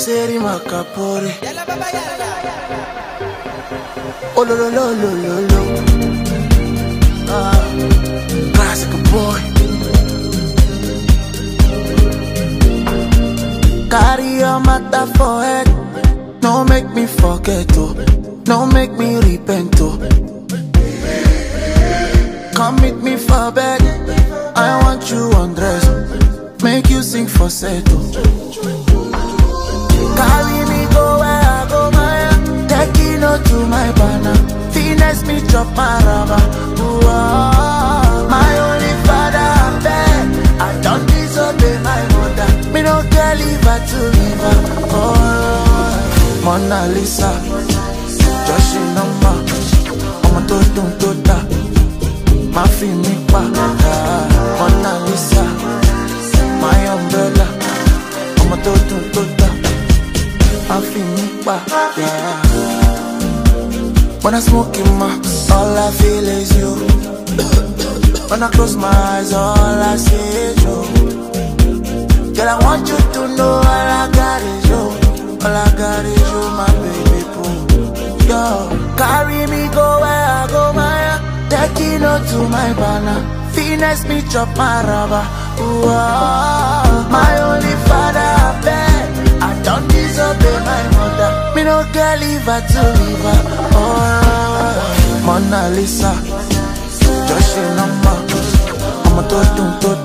Seri Makapore. Oh, lo, lo, lo, lo, lo, lo. Ah, classic boy. Carry your matter for head. No make me forget, oh. No make me repent, oh. Come meet me for bed. I want you undress. Make you sing for settle. Carry me go where I go, my Take it to my banner. Finesse me chop my rubber. Ooh, ah, my only father, I beg. I don't disobey my mother. Me no care leave her to leave her. Oh, Mona Lisa. Joshi number. Ọmọ tó dùn tó dà. Má fi mí pa. Ah, Mona Lisa. My umbrella. Ọmọ tó dùn tó dà. Má fi mí pa. Yeah. When I smoke in my, all I feel is you. When I close my eyes, all I see is you. Girl, I want you to know all I got is you. All I got is you, my baby boo. Yo, carry me go where I go, my Take it to my banner. Finesse me, chop my rubber. Ooh, ah, my only father, I beg. I don't disobey my mother. Me no care leave her to leave her. Oh, Mona Lisa. Joshi number. I'm a to dun to